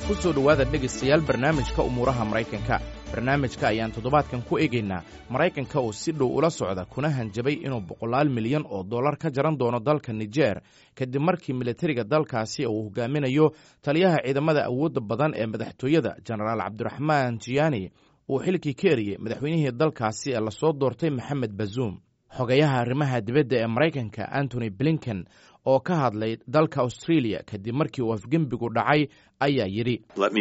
ku soo dhowaada dhegaystayaal barnaamijka umuuraha maraykanka barnaamijka ayaan toddobaadkan ku eegaynaa maraykanka oo si dhow ula socda kuna hanjabay inuu boqolaal milyan oo dollar ka jaran doono dalka nijer kadib markii militariga dalkaasi uu hogaaminayo taliyaha ciidamada awoodda badan ee madaxtooyada jenaraal cabdiraxmaan jiyaani uu xilkii ka eriyey madaxweynihii dalkaasi ee lasoo doortay maxamed bazuum xogayaha arrimaha dibadda ee maraykanka antony blinken oo ka hadlay dalka australia kadib markii uu afgembigu dhacay ayaa yidhi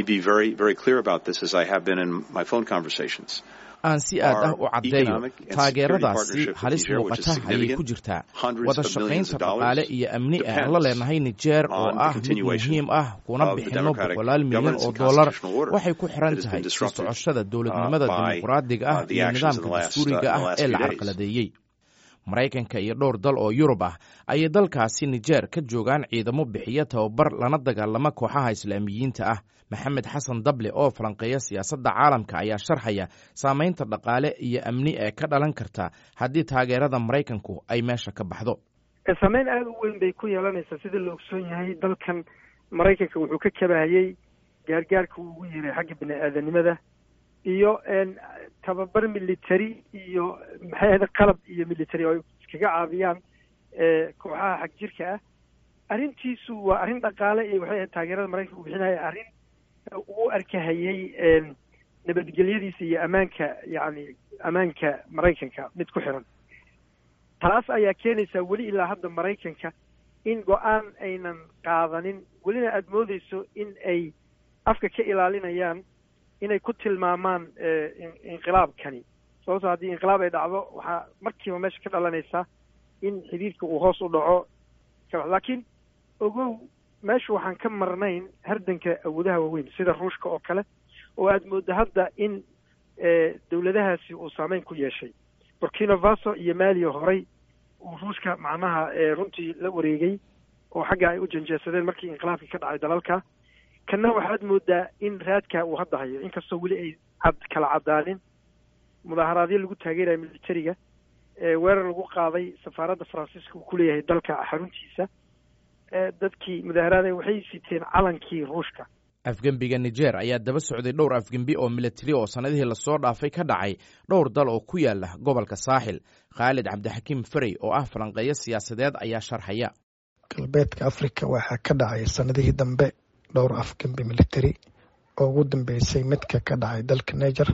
aan si aad ah u caddeeyo taageeradaasi halis muuqata ayay ku jirtaa wada shaqaynta dhaqaale iyo amni ah aan la leenahay nijeer oo ah mid muhiim ah kuna bixinno boqolaal milyan oo dollar waxay ku xiran tahay sii socoshada dowladnimada dimuqraadiga ah iyo nidaamka dastuuriga ah ee la carqaladeeyey maraykanka iyo dhowr dal oo yurub ah ayay dalkaasi nijeer ka joogaan ciidamo bixiya tababar lana dagaalama kooxaha islaamiyiinta ah maxamed xasan dable oo falanqeeya siyaasadda caalamka ayaa sharxaya saamaynta dhaqaale iyo amni ee ka dhalan karta haddii taageerada maraykanku ay meesha ka baxdo saameyn aada u weyn bay ku yeelanaysaa sida la ogsoon yahay dalkan maraykanka wuxuu ka kabahayey gaargaarka uu ugu yeeray xagga bini aadanimada iyo tababar military iyo maxay ahda qalab iyo military oo ay iskaga caabiyaan kooxaha xag jirka ah arrintiisu waa arrin dhaqaale iyo waxay ahayd taageerada maraykanka uu bixinaya arrin uu arkahayey nabadgelyadiisa iyo ammaanka yacni ammaanka maraykanka mid ku xiran taas ayaa keenaysaa weli ilaa hadda maraykanka in go-aan aynan qaadanin welina aada moodeyso in ay afka ka ilaalinayaan inay ku tilmaamaan inqilaabkani sababtoo haddii inqilaab ay dhacdo waxaa markiiba meesha ka dhalanaysaa in xidhiirka uu hoos u dhaco laakiin ogow meesha waxaan ka marnayn hardanka awoodaha waaweyn sida ruushka oo kale oo aada mooddo hadda in dowladahaasi uu saameyn ku yeeshay burkina faso iyo maaliya horey uu ruushka macnaha runtii la wareegay oo xagga ay u janjeesadeen markii inqilaabkii ka dhacay dalalka kanna waxaad moodaa in raadka uu hadda hayo inkastoo weli ay cad kala caddaanin mudaaharaadyo lagu taageeraya militariga weerar lagu qaaday safaaradda faransiiska uu ku leeyahay dalka xaruntiisa dadkii mudaaharaada waxay siteen calankii ruushka afgembiga nijer ayaa daba socday dhowr afgembi oo militari oo sannadihii lasoo dhaafay ka dhacay dhowr dal oo ku yaala gobolka saaxil khaalid cabdixakiim ferey oo ah falanqeeyo siyaasadeed ayaa sharxaya galbeedka afrika waxaa ka dhacay sannadihii dambe dhowr afgembi military oo ugu dambeysay midka ka dhacay dalka niger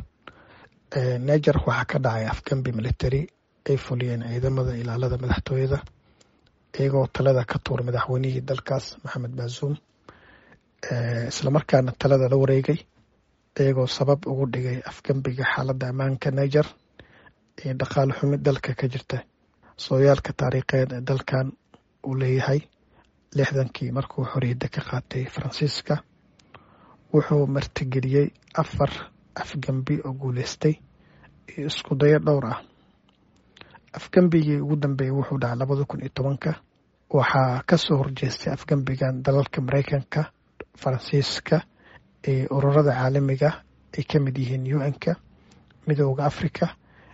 niger waxaa ka dhacay afgembi military ay fuliyeen ciidamada ilaalada madaxtooyada iyagoo talada ka tuur madaxweynihii dalkaas maxamed baasuum islamarkaana talada la wareegay iyagoo sabab ugu dhigay afgembiga xaaladda ammaanka niger iyo dhaqaale xumi dalka ka jirta sooyaalka taariikheed ee dalkan uu leeyahay lixdankii markuu xoriyadda ka qaatay faransiiska wuxuu martigeliyey afar afgembi oo guuleystay iyo isku dayo dhowr ah afgembigii ugu dambeeyey wuxuu dhacay labada kun iyo tobanka waxaa kasoo horjeestay afgembigan dalalka maraykanka faransiiska iyo ururada caalamiga ay ka mid yihiin un-ka midooda africa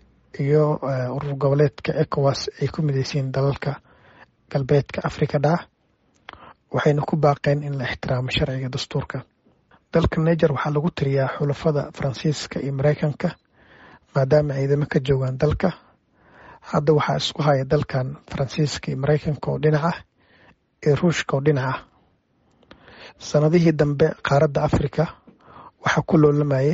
iyo urur goboleedka ecowas ay ku mideysiin dalalka galbeedka africa dhaca waxayna ku baaqeen in la ixtiraamo sharciga dastuurka dalka niger waxaa lagu tiriyaa xulafada faransiiska iyo maraykanka maadaama ciidamo ka joogaan dalka hadda waxaa isku haya dalkan faransiiska iyo maraykanka oo dhinac ah iyo ruushka oo dhinac ah sanadihii dambe qaaradda africa waxaa ku loolamayay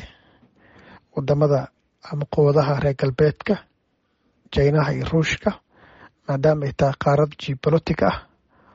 wadamada ama quwadaha reer galbeedka jinaha iyo ruushka maadaama ay tahay qaarad geobolotic ah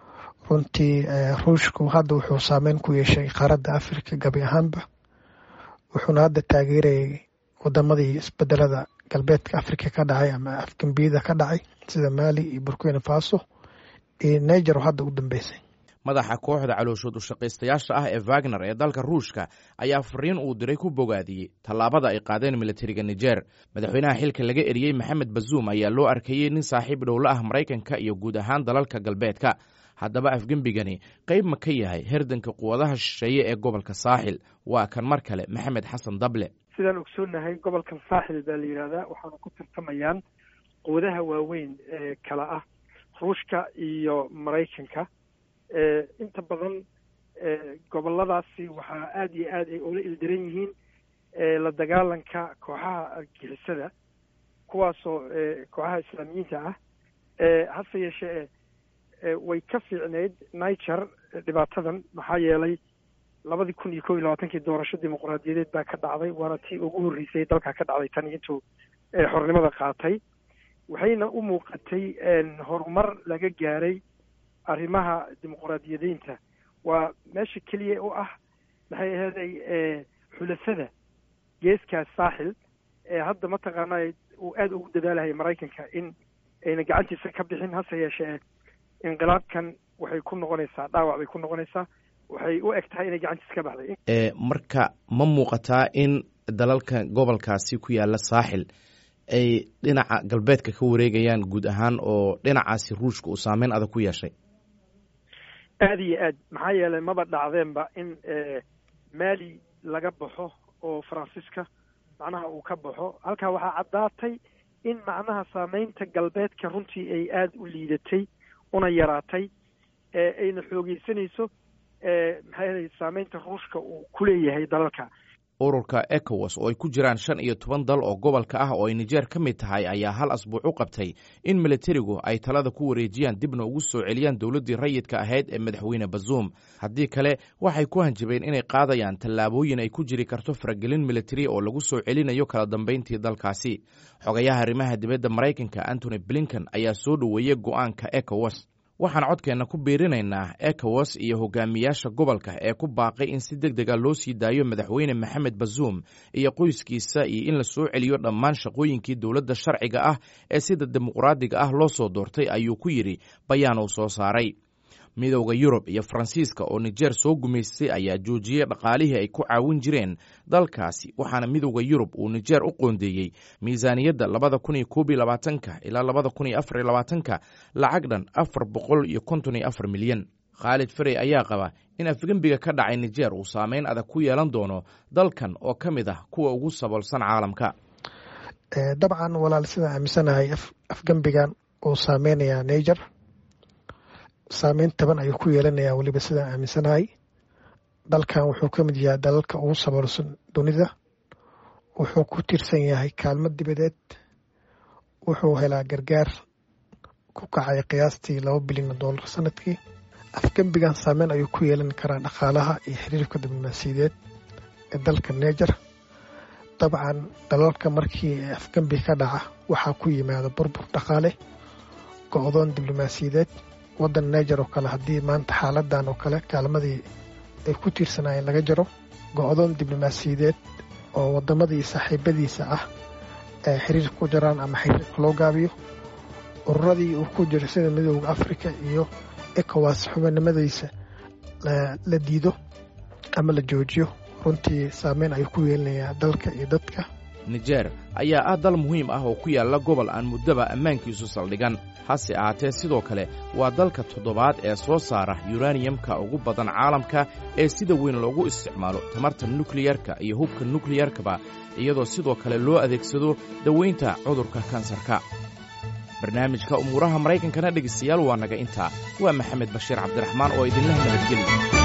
runtii ruushku hadda wuxuu saameyn ku yeeshay qaaradda africa gabi ahaanba wuxuuna hadda taageerayay wadamadii isbedelada galbeedka africa ka dhacay ama afgembiyada ka dhacay sida mali iyo burkina faso iyo niger oo hadda u dambeysay madaxa kooxda calooshood ushaqaystayaasha ah ee wagner ee dalka ruushka ayaa fariin uu diray ku bogaadiyey tallaabada ay qaadeen militariga nijer madaxweynaha xilka laga eriyey maxamed bazuum ayaa loo arkayey nin saaxiib dhowla ah maraykanka iyo guud ahaan dalalka galbeedka haddaba afgembigani qayb ma ka yahay herdanka quwadaha shisheeye ee gobolka saaxil waa kan mar kale maxamed xasan dable sidaan ogsoonahay gobolkan saaxil baa la yidhahdaa waxaana ku tartamayaan quwadaha waaweyn ee kala ah ruushka iyo maraykanka inta badan goboladaasi waxaa aada iyo aad ay ula ildaran yihiin la dagaalanka kooxaha argixisada kuwaasoo kooxaha islaamiyiinta ah hase yeeshee way ka fiicneyd niger dhibaatadan maxaa yeelay labadii kun iyo kow iyo labaatankii doorasho dimuqraadiyadeed baa ka dhacday waana tii ugu horreysay dalka ka dhacday tan intuu xornimada qaatay waxayna u muuqatay horumar laga gaaray arrimaha dimuqraadiyadeynta waa meesha keliya u ah maxay aheeday xulafada geeskaas saaxil ee hadda mataqaanaa uu aada ugu dadaalahaya maraykanka in ayna gacantiisa ka bixin hase yeeshee inqilaabkan waxay ku noqonaysaa dhaawac bay ku noqonaysaa waxay u eg tahay inay gacantiisa ka baxday marka ma muuqataa in dalalka gobolkaasi ku yaala saaxil ay dhinaca galbeedka ka wareegayaan guud ahaan oo dhinacaasi ruushka uu saameyn adag ku yeeshay aada iyo aad maxaa yeelay maba dhacdeenba in mali laga baxo oo faransiiska macnaha uu ka baxo halkaa waxaa caddaatay in macnaha saameynta galbeedka runtii ay aada u liidatay una yaraatay ayna xoogeysanayso maxaa yeelay saameynta ruushka uu ku leeyahay dalalka ururka ecowas oo ay ku jiraan shan iyo toban dal oo gobolka ah oo ay nijeer ka mid tahay ayaa hal asbuuc u qabtay in militarigu ay talada ku wareejiyaan dibna ugu soo celiyaan dowladdii rayidka ahayd ee madaxweyne bazuum haddii kale waxay ku hanjabeen inay qaadayaan tallaabooyin ay ku jiri karto faragelin militari oo lagu soo celinayo kala dambayntii dalkaasi xogayaha arrimaha dibadda maraykanka antony blinken ayaa soo dhoweeyey go'aanka ecowas waxaan codkeenna ku biirinaynaa ecowas iyo hogaamiyaasha gobolka ee ku baaqay in si deg dega loo sii daayo madaxweyne maxamed bazuum iyo qoyskiisa iyo in la soo celiyo dhammaan shaqooyinkii dowladda sharciga ah ee sida dimuqraadiga ah loo soo doortay ayuu ku yidhi bayaan uu soo saaray midowda yurub iyo faransiiska oo nijeer soo gumaystay ayaa joojiyey dhaqaalihii ay ku caawin jireen dalkaasi waxaana midowda yurub uu nijeer u qoondeeyey miisaaniyadda labada kun iyo koob iyo labaatanka ilaa labada kun iyo afar iyo labaatanka lacag dhan afar boqol iyo konton iyo afar milyan khaalid ferey ayaa qaba in afgembiga ka dhacay nijeer uu saameyn adag ku yeelan doono dalkan oo ka mid ah kuwa ugu saboolsan caalamka dabcan walaal sidaan aaminsanahay afgembigan uu saameynayaa niger saameyn taban ayuu ku yeelanayaa weliba sidaan aaminsanahay dalkan wuxuu ka mid yahay dalalka ugu saboolsan dunida wuxuu ku tiirsan yahay kaalmo dibadeed wuxuu helaa gargaar ku kacay qiyaastii laba bilyan oo dollar sanadkii afgembigan saameyn ayuu ku yeelan karaa dhaqaalaha iyo xiriirka diblomaasiyadeed ee dalka neger dabcan dalalka markii afgembi ka dhaca waxaa ku yimaada burbur dhaqaale go-doon diblomaasiyadeed waddan neger oo kale haddii maanta xaaladan oo kale kaalmadii ay ku tiirsanaayeen laga jaro go-doon diblomaasiyadeed oo waddamadii saaxiibadiisa ah ee xiriirka ku jiraan ama xiriirka loo gaabiyo ururadii uu ku jiro sida midooda africa iyo ecowas xubinimadiisa la diido ama la joojiyo runtii saameyn ayuu ku yeelanayaa dalka iyo dadka nijeer ayaa ah dal muhiim ah oo ku yaalla gobol aan muddaba ammaankiisu saldhigan hase ahaatee sidoo kale waa dalka toddobaad ee soo saara yuraniyamka ugu badan caalamka ee sida weyn loogu isticmaalo tamarta nukliyarka iyo hubka nukliyarkaba iyadoo sidoo kale loo adeegsado dawaynta cudurka kansarka barnaamijka umuuraha maraykankana dhegaystayaal waa naga intaa waa maxamed bashiir cabdiraxmaan oo idinlah nabadgelya